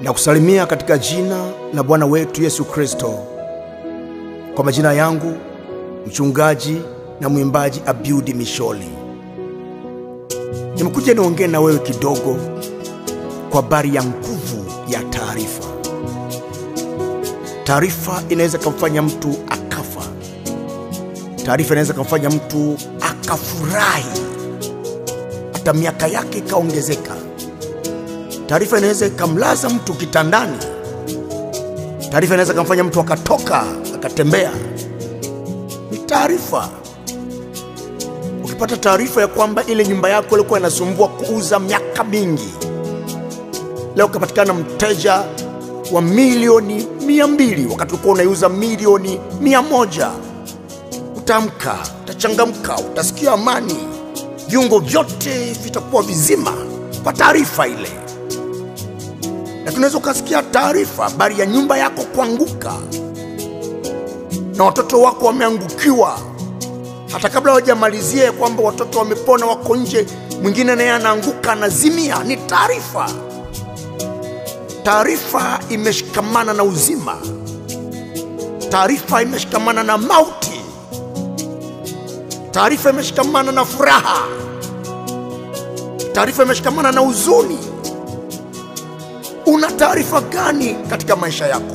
na kusalimia katika jina la Bwana wetu Yesu Kristo. Kwa majina yangu mchungaji na mwimbaji Abiudi Misholi, nimekuja niongee na wewe kidogo kwa habari ya nguvu ya taarifa. Taarifa inaweza kumfanya mtu akafa. Taarifa inaweza kumfanya mtu akafurahi, hata miaka yake ikaongezeka. Taarifa inaweza ikamlaza mtu kitandani. Taarifa inaweza kumfanya mtu akatoka akatembea. Ni taarifa. Ukipata taarifa ya kwamba ile nyumba yako ilikuwa inasumbua kuuza miaka mingi, leo ukapatikana mteja wa milioni mia mbili wakati ulikuwa unaiuza milioni mia moja utaamka, utachangamka, utasikia amani, viungo vyote vitakuwa vizima kwa taarifa ile. Lakini unaweza ukasikia taarifa habari ya nyumba yako kuanguka na watoto wako wameangukiwa, hata kabla hawajamalizia ya kwamba watoto wamepona, wako nje, mwingine naye anaanguka, anazimia. Ni taarifa. Taarifa imeshikamana na uzima, taarifa imeshikamana na mauti, taarifa imeshikamana na furaha, taarifa imeshikamana na huzuni. Una taarifa gani katika maisha yako?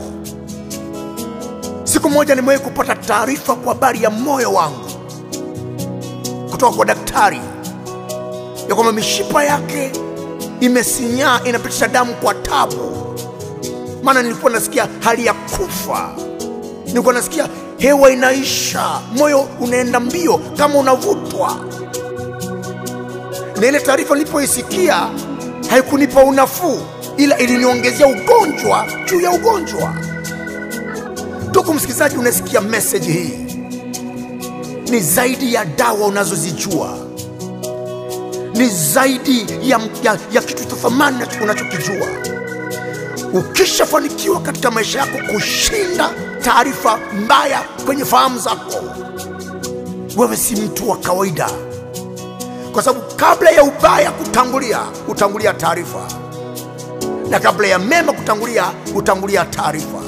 Siku moja nimewahi kupata taarifa kwa habari ya moyo wangu kutoka kwa daktari ya kwamba mishipa yake imesinyaa, inapitisha damu kwa tabu. Maana nilikuwa nasikia hali ya kufa, nilikuwa nasikia hewa inaisha, moyo unaenda mbio kama unavutwa. Na ile taarifa nilipoisikia haikunipa unafuu, ila iliniongezea ugonjwa juu ya ugonjwa. Ndugu msikilizaji, unasikia meseji hii, ni zaidi ya dawa unazozijua ni zaidi ya, ya, ya kitu cha thamani unachokijua. Ukishafanikiwa katika maisha yako kushinda taarifa mbaya kwenye fahamu zako, wewe si mtu wa kawaida, kwa sababu kabla ya ubaya kutangulia, hutangulia taarifa, na kabla ya mema kutangulia, hutangulia taarifa.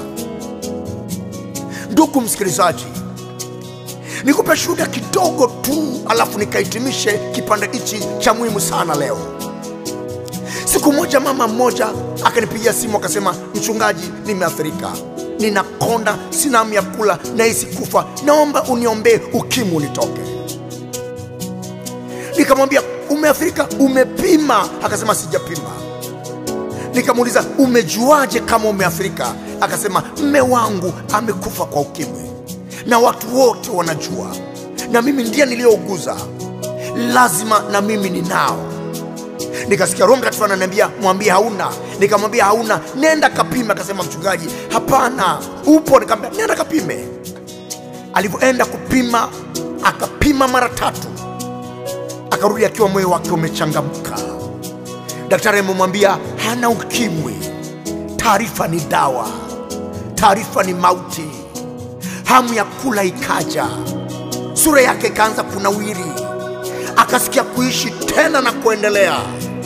Ndugu msikilizaji, nikupe shuhuda kidogo tu, alafu nikahitimishe kipande hichi cha muhimu sana leo. Siku moja mama mmoja akanipigia simu akasema, mchungaji, nimeathirika, ninakonda, sina hamu ya kula, nahisi kufa, naomba uniombee ukimwi unitoke. Nikamwambia, umeathirika? Umepima? Akasema sijapima. Nikamuuliza, umejuaje kama umeathirika? Akasema, mme wangu amekufa kwa ukimwi na watu wote wanajua, na mimi ndiye niliyouguza, lazima na mimi ninao. Nikasikia Roho Mtakatifu ananiambia mwambie hauna. Nikamwambia hauna, nenda kapime. Akasema mchungaji, hapana, upo. Nikamwambia nenda kapime. Alivyoenda kupima, akapima mara tatu, akarudi akiwa moyo wake umechangamka. Daktari amemwambia hana ukimwi. Taarifa ni dawa, taarifa ni mauti hamu ya kula ikaja, sura yake ikaanza kunawiri, akasikia kuishi tena na kuendelea.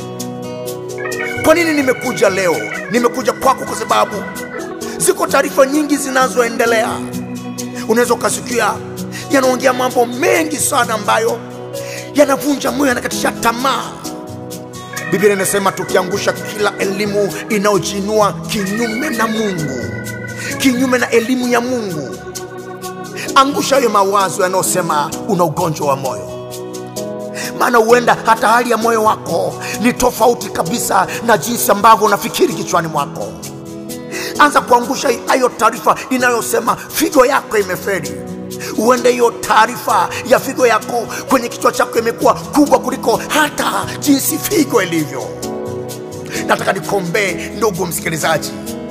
Kwa nini nimekuja leo? Nimekuja kwako kwa sababu ziko taarifa nyingi zinazoendelea. Unaweza ukasikia yanaongea mambo mengi sana ambayo yanavunja moyo, yanakatisha tamaa. Biblia inasema tukiangusha kila elimu inayojiinua kinyume na Mungu, kinyume na elimu ya Mungu angusha hayo mawazo yanayosema una ugonjwa wa moyo, maana huenda hata hali ya moyo wako ni tofauti kabisa na jinsi ambavyo unafikiri kichwani mwako. Anza kuangusha hayo taarifa inayosema figo yako imeferi. Huenda hiyo taarifa ya figo yako kwenye kichwa chako imekuwa kubwa kuliko hata jinsi figo ilivyo. Nataka nikuombee ndugu msikilizaji.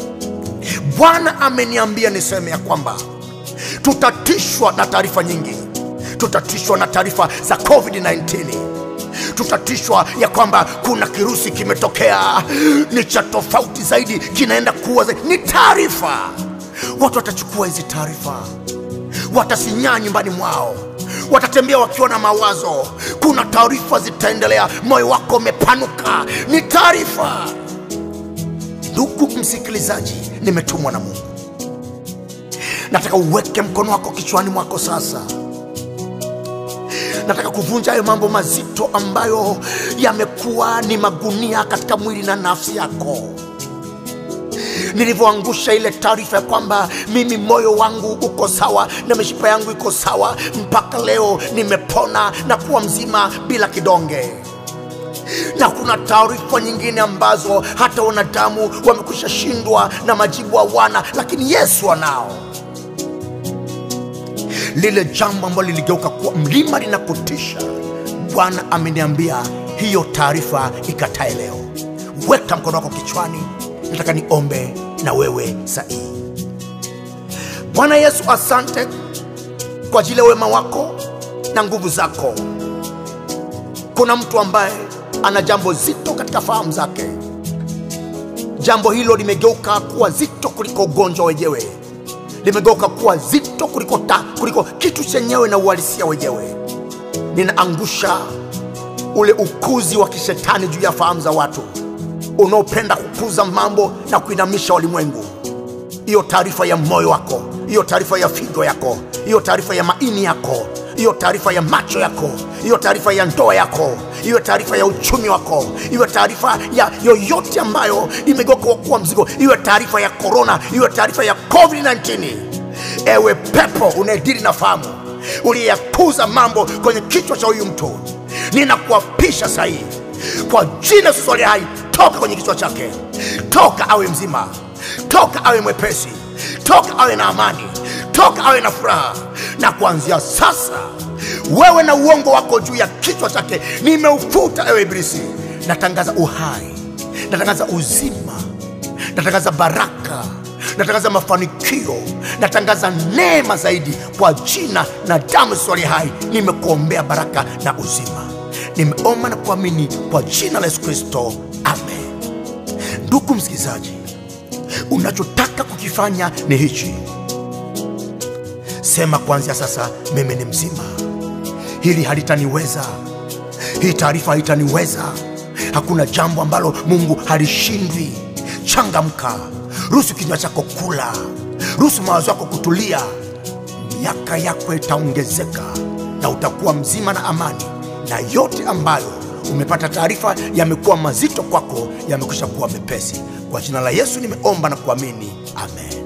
Bwana ameniambia niseme ya kwamba tutatishwa na taarifa nyingi, tutatishwa na taarifa za COVID-19, tutatishwa ya kwamba kuna kirusi kimetokea, ni cha tofauti zaidi, kinaenda kuwa zaidi. Ni taarifa. Watu watachukua hizi taarifa, watasinyaa nyumbani mwao, watatembea wakiwa na mawazo. Kuna taarifa zitaendelea, moyo wako umepanuka, ni taarifa. ndugu msikilizaji nimetumwa na mungu nataka uweke mkono wako kichwani mwako sasa nataka kuvunja hayo mambo mazito ambayo yamekuwa ni magunia katika mwili na nafsi yako nilivyoangusha ile taarifa ya kwamba mimi moyo wangu uko sawa na mishipa yangu iko sawa mpaka leo nimepona na kuwa mzima bila kidonge na kuna taarifa nyingine ambazo hata wanadamu wamekwisha shindwa na majibu hawana lakini yesu anao lile jambo ambalo liligeuka kuwa mlima linapotisha bwana ameniambia hiyo taarifa ikatae leo weka mkono wako kichwani nataka niombe na wewe sahihi bwana yesu asante kwa ajili ya wema wako na nguvu zako kuna mtu ambaye ana jambo zito katika fahamu zake jambo hilo limegeuka kuwa zito kuliko ugonjwa wenyewe limegeuka kuwa zito kuliko, ta, kuliko kitu chenyewe na uhalisia wenyewe ninaangusha ule ukuzi wa kishetani juu ya fahamu za watu unaopenda kukuza mambo na kuinamisha walimwengu hiyo taarifa ya moyo wako hiyo taarifa ya figo yako hiyo taarifa ya maini yako hiyo taarifa ya macho yako hiyo taarifa ya ndoa yako hiyo taarifa ya uchumi wako hiyo taarifa ya yoyote ambayo imegeuka kuwa mzigo hiyo taarifa ya korona hiyo taarifa ya covid-19 ewe pepo unayediri na fahamu uliyeyakuza mambo kwenye kichwa cha huyu mtu ninakuapisha sahihi kwa jina Yesu aliye hai toka kwenye kichwa chake toka awe mzima toka awe mwepesi toka awe na amani toka awe na furaha na kuanzia sasa wewe na uongo wako juu ya kichwa chake nimeufuta ewe ibilisi natangaza uhai natangaza uzima natangaza baraka natangaza mafanikio natangaza neema zaidi kwa jina na damu swali hai nimekuombea baraka na uzima nimeomba na kuamini kwa jina la yesu kristo amen ndugu msikilizaji unachotaka kukifanya ni hichi sema kuanzia sasa mimi ni mzima hili halitaniweza hii taarifa haitaniweza hakuna jambo ambalo mungu halishindwi changamka ruhusu kinywa chako kula ruhusu mawazo yako kutulia miaka yako itaongezeka na utakuwa mzima na amani na yote ambayo umepata taarifa yamekuwa mazito kwako yamekwisha kuwa mepesi kwa jina la yesu nimeomba na kuamini amen